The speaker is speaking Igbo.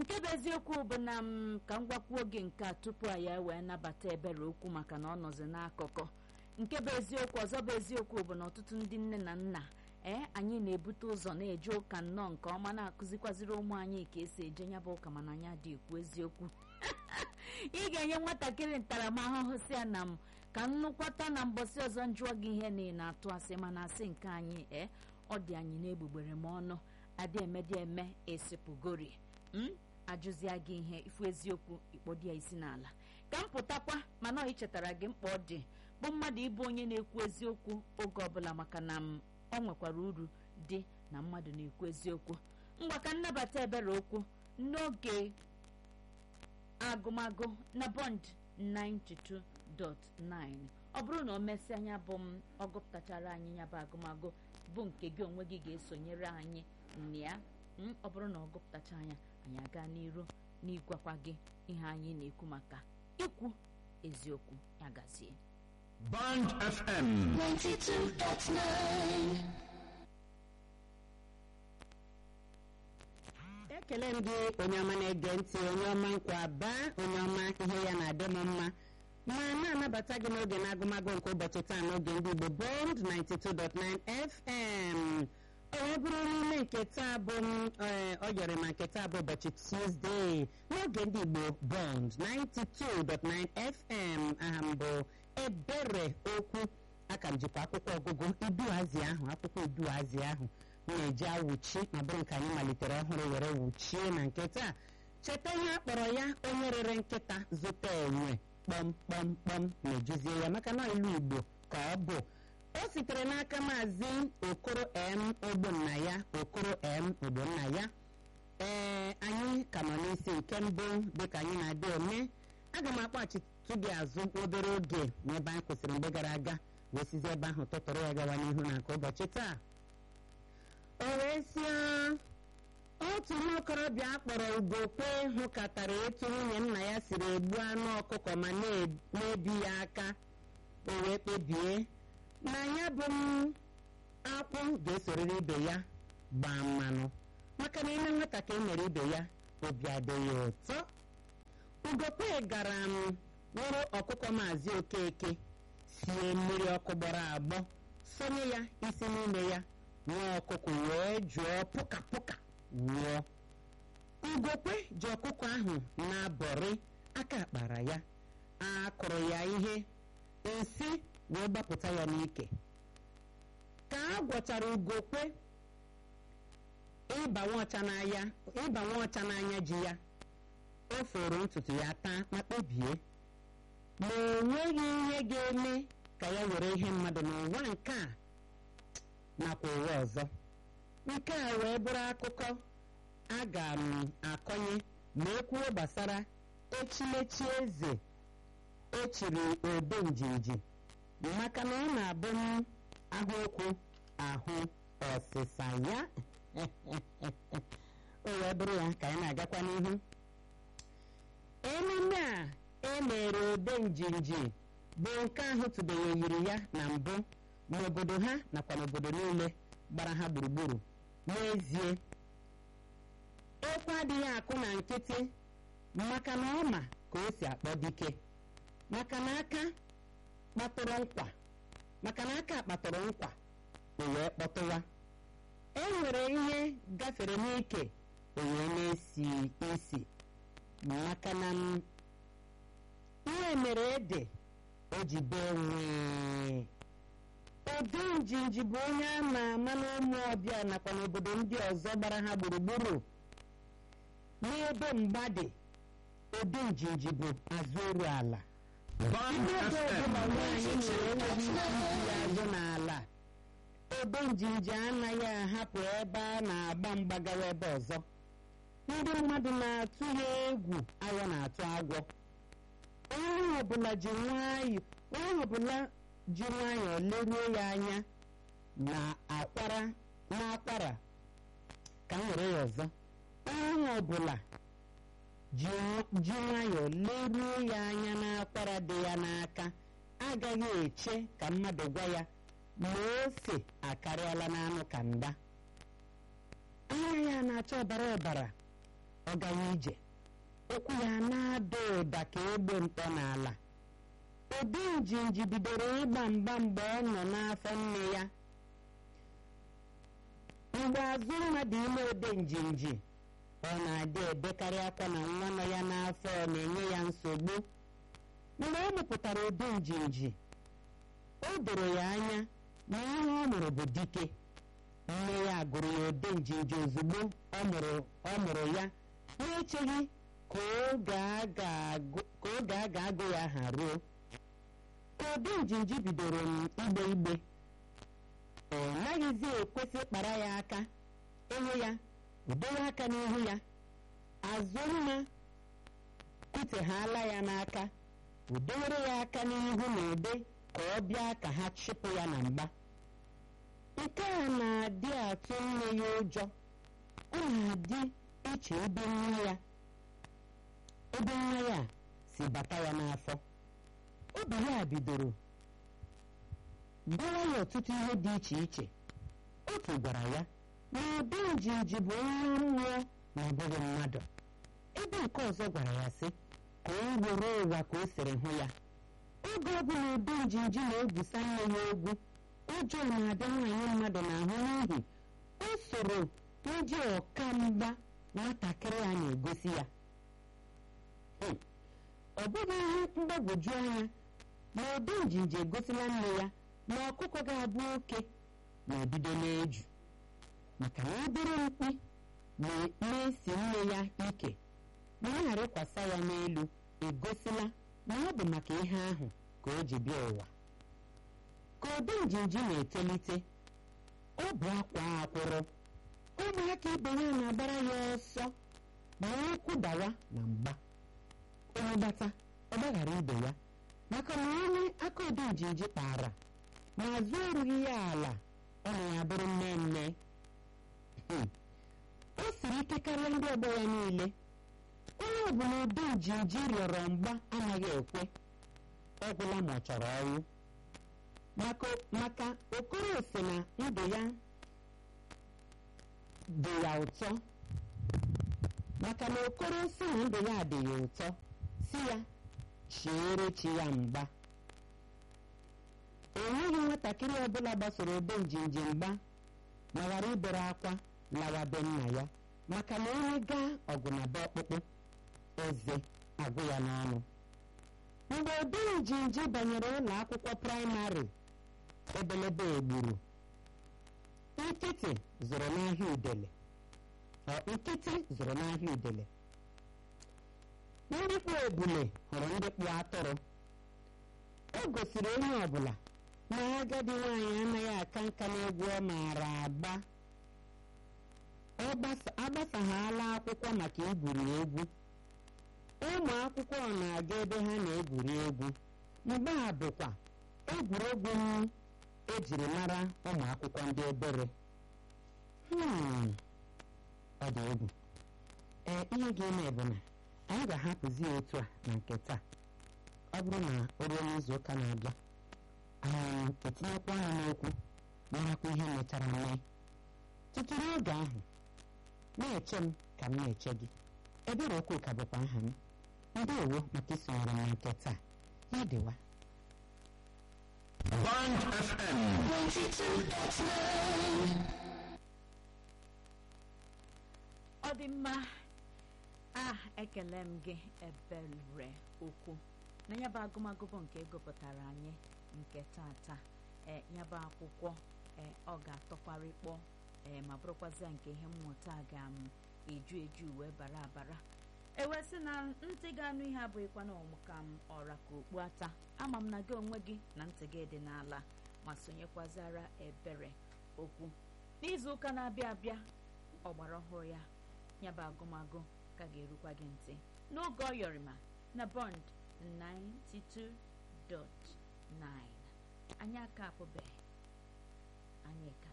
nke bụ eziokwu bụ na m ka m gwakwuo oge nke a tupu anyị wee nabata ebere okwu maka na ọ nọzi n'akụkụ nke bụ eziokwu ọzọ bụ eziokwu bụ na ọtụtụ ndị nne na nna ee anyị na-ebute ụzọ na-eje ụka nnọọ nke ọma na-akụzikwaziri ụmụ anyị ka esi eje ya bụ ụka mana anyị adị ekwu eziokwu ị ga-enye nwatakịrị ntaramahụhụ si ya na m ka nnụkwata na mbọsị ọzọ njụọ gị ihe na ị na-atụ asị mana asị nke anyị ee ọ dị anyị na-egbugbere m ọnụ adị emedị eme esipụgori m ajụzia gị ihe ifu eziokwu ikpọdi ya isi n'ala ka m pụtakwa mana ọ ichetara gị mkpa ọ dị bụ mmadụ ịbụ onye na-ekwu eziokwu oge ọbụla maka na m ọ nwekwara uru dị na mmadụ na-ekwu eziokwu ngwa ka nnabata ebere okwu n'oge agụmagụ na bond 92.9 ọ bụrụ na o mesịa anya bụ m ọ gụpụtachara anyị ya bụ agụmagụ bụ nke gị onwe gị ga-esonyere anyị na ya m, ọ bụrụ na ọ gụpụtacha anya anyị aga n'iru n'ịgwakwa gị ihe anyị na-ekwu maka ikwu eziokwu ya gazie Band FM 92.9 ekele m gị onye ọma na-ege ntị onye ọma nkwa baa onye ọma ihe ya na-adị m mma ma na-anabata gị n'oge na-agụmagụ nke ụbọchị taa n'oge ndị Igbo Bond 92.9 FM o wee bụrụ n'ime nke taa bụ m ee, ọ yọrọ ma nke taa bụ ụbọchị Tuesday n'oge ndị Igbo Bond 92.9 FM aha m bụ ebere okwu aka m jikwa akwụkwọ ọgụgụ iduazi ahụ akwụkwọ iduazi ahụ m na-eji awụchi ma bụrụ nke anyị malitere ọhụrụ were wuchie na nke taa cheta ihe a kpọrọ ya onye rere nkịta zụta enwe kpọmkpọmkpọm na-ejuzie ya maka na ilu igbo ka ọ bụ o sitere n'aka maazị okoro m ogbonna ya okoro m ogbonna ya ee anyị ka nọ n'isi nke mbụ dịka anyị na-adị eme aga m akpọchitụ gị azụ obere oge n'ebe anyị kwụsịrị mgbe gara aga wee sizi ebe ahụ tụtụrụ ya gawa n'ihu na nke ụbọchị taa o wee sie otu nwa okorobịa akpọrọ ugokwe hụkatara etu nwunye nna ya siri egbu anụ ọkụkọ ma na- na-ebi ya aka o wee kpebie na ya bụ m akwụ ga-esorịrị ibe ya gbaa mmanụ maka na ime nwata ka e mere ibe ya obi adịghị ụtọ ugokwe gara m wụrụ ọkụkọ maazị okeke sie mmiri ọkụ gbọrọ agbọ sonye ya isi n'ime ya nwa ọkụkọ wee jụọ pụka pụka nwụọ ugokwe ji ọkụkọ ahụ na-abọrị aka kpara ya a kụrụ ya ihe nsị wee gbapụta ya n'ike ka a gwọchara ugokwe ịba nwa ọcha n'anya ịba nwa ọcha n'anya ji ya o foro ntutu ya taa ma kpebie ma o nweghị ihe ga-eme ka ya were ihe mmadụ n'ụwa nke a nakwa ụwa ọzọ nke a wee bụrụ akụkọ a ga m akọnye ma ekwuo gbasara echimechi eze echiri obe njinji maka na ọ na-abụ m ahụ okwu ahụ ọsịsa ya o wee bụrụ ya ka anyị na-agakwa n'ihu emume a emere obe njinji bụ nke ahụ tụbeghị yiri ya na mbụ n'obodo ha nakwa n'obodo niile gbara ha gburugburu n'ezie ekwe adịghị akụ na nkịtị maka na ọ ma ka o si akpọ dike maka na aka kpatụrụ nkwa maka na aka kpatụrụ nkwa o wee kpọtụwa e nwere ihe gafere n'ike o wee na-esi isi maka na m ihe mere ede o ji bee nwee obi njinji bụ onye a ma ama n'ụmụ ọbịa nakwa n'obodo ndị ọzọ gbara ha gburugburu n'ebe mgba dị obi njinji bụ azụ oru ala Band ndị ebe FM ọbụla nwaanyị nwere enweghị ike iji ya azụ n'ala obe njinji anaghị ahapụ ebe a na-agba mgbagawa ebe ọzọ ndị mmadụ na-atụ ya egwu agwọ na-atụ agwọ onye ọbụla ji nwayọ onye ọbụla ji nwayọọ leruo ya anya na akwara n'akwara ka m were ya ọzọ onye ọbụla ji nw- ji nwayọọ leruo ya anya n'akwara dị ya n'aka agaghị eche ka mmadụ gwa ya ma ose akarịala n'anụ ka nda anya ya na-acha ọbara ọbara ọ gaghị ije ụkwụ ya na-ada ụda ka egbe ntọ n'ala obi njinji bidoro ịgba mgba mgbe ọ nọ n'afọ nne ya mgbe azụ mmadụ ime ode njinji ọ na-adị ebekarị akwa na nwa nọ ya n'afọ na-enye ya nsogbu mgbe ọ mụpụtara ode njinji o doro ya anya na ihe ọ mụrụ bụ dike nne ya gụrụ ya ode njinji ozugbo ọ mụrụ ọ mụrụ ya na-echeghị ka oge a ga-agụ ya ha ruo ka ode njinji bidoro igbe igbe ọ naghịzi ekwesị kpara ya aka ịhụ ya udowe aka n'ihu ya azụmma kuteghala ya n'aka udowere ya aka n'ihu na ude ka ọ bịa ka ha chịpụ ya na mgba nke a na-adị atụ nne ya ụjọ ọ na-adị iche ebe nwa ya ebe nwa ya si bata ya n'afọ obi ya bidoro gbawa ya ọtụtụ ihe dị iche iche otu gwara ya na ụdị njinji bụ nwa mmụọ na ọ bụghị mmadụ ebe nke ọzọ gwara ya sị ka o were ụwa ka o siri hụ ya oge ọbụla ụdị njinji na-egwusa nne ya egwu ụjọ na-abịa nwaanyị mmadụ n'ahụ n'ihi o soro ndị ọka mgba nwatakịrị a na-egosi ya ọ bụghị ihe mgbagwoju anya na ụdị njinji egosila nne ya na ọkụkọ ga-abụ oke na-ebido n'eju maka na obere mkpi na-esi nne ya ike ma ọ ghara ya n'elu egosila na ọ bụ maka ihe ahụ ka o ji bịa ụwa ka ụdị njinji na-etolite ọ bụ akwa akwụrụ ụmụaka ibe ya na-agbara ya ọsọ ma ụkwụ dawa na mgba onye gbata ọ gbaghara ibe ya maka na onye aka ụdị njinji kpara ma azụ erughị ya ala ọ na ya bụrụ mmemme o siri ike karịa ndị ọgbọ ya niile onye ọbụla ụdị njinji rịọrọ mgba anaghị ekwe ọ gwụla ma ọ chọrọ ọnwụ maka okoro si na ndụ ya dị ya ụtọ maka na okoro si na ndụ ya dị ya ụtọ si ya chiere chi ya mgba enweghị nwatakịrị ọbụla gbasoro ebe njinji mgba ma ghara ibere akwa lawa be nna ya maka na onye gaa ọgụ na be ọkpụkpụ eze agwụ ya n'ọnụ mgbe ebe njinji banyere ụlọ akwụkwọ praịmarị ebelebe egburu nkịtị zụrụ n'ahịa udele nkịtị zụrụ n'ahịa udele ndị kpụ ebule hụrụ ndị kpụ atụrụ o gosiri onye ọbụla na agadi nwaanyị anaghị aka nka n'egwu ọ maara agba agbasaghala akwụkwọ maka igwuri egwu ụmụ akwụkwọ na-aga ebe ha na-egwuri egwu mgbe a bụkwa egwuregwu ejiri mara ụmụ akwụkwọ ndị obere ọ dị egwu ee ihe ga-eme bụ na anyị ga-ahapụzi ya otu a na nke taa ọ bụrụ na o ruo n'izu ụka na-abịa anyị etinyekwa anya n'okwu marakwa ihe mechara mee tutu n'oge ahụ na-eche m ka m na-eche gị ebere okwu ka bụkwa aha m ndeewo maka isonyere m na nke taa ya dịwa Band FM. ọ dị mma a ekele m gị ebere okwu na ya bụ agụmagụ bụ nke egopụtara anyị nke tata ee ya bụ akwụkwọ ee ọ ga-atọkwara ịkpọ ee ma bụrụkwazịa nke ihe mmụta ga-eju eju wee bara abara ewesị na ntị ga-anụ ihe abụghịkwa na ọmụka m ọra ka okpu ata ama m na gị onwe gị na ntị gị dị n'ala ma sonyekwazara ebere okwu n'izu ụka na-abịa abịa ọgbara ọhụrụ ya ya bụ agụmagụ ka ga-erukwa gị ntị n'oge ọyọrịma na bond 92.9 anyị aka apụbeghị anyị ka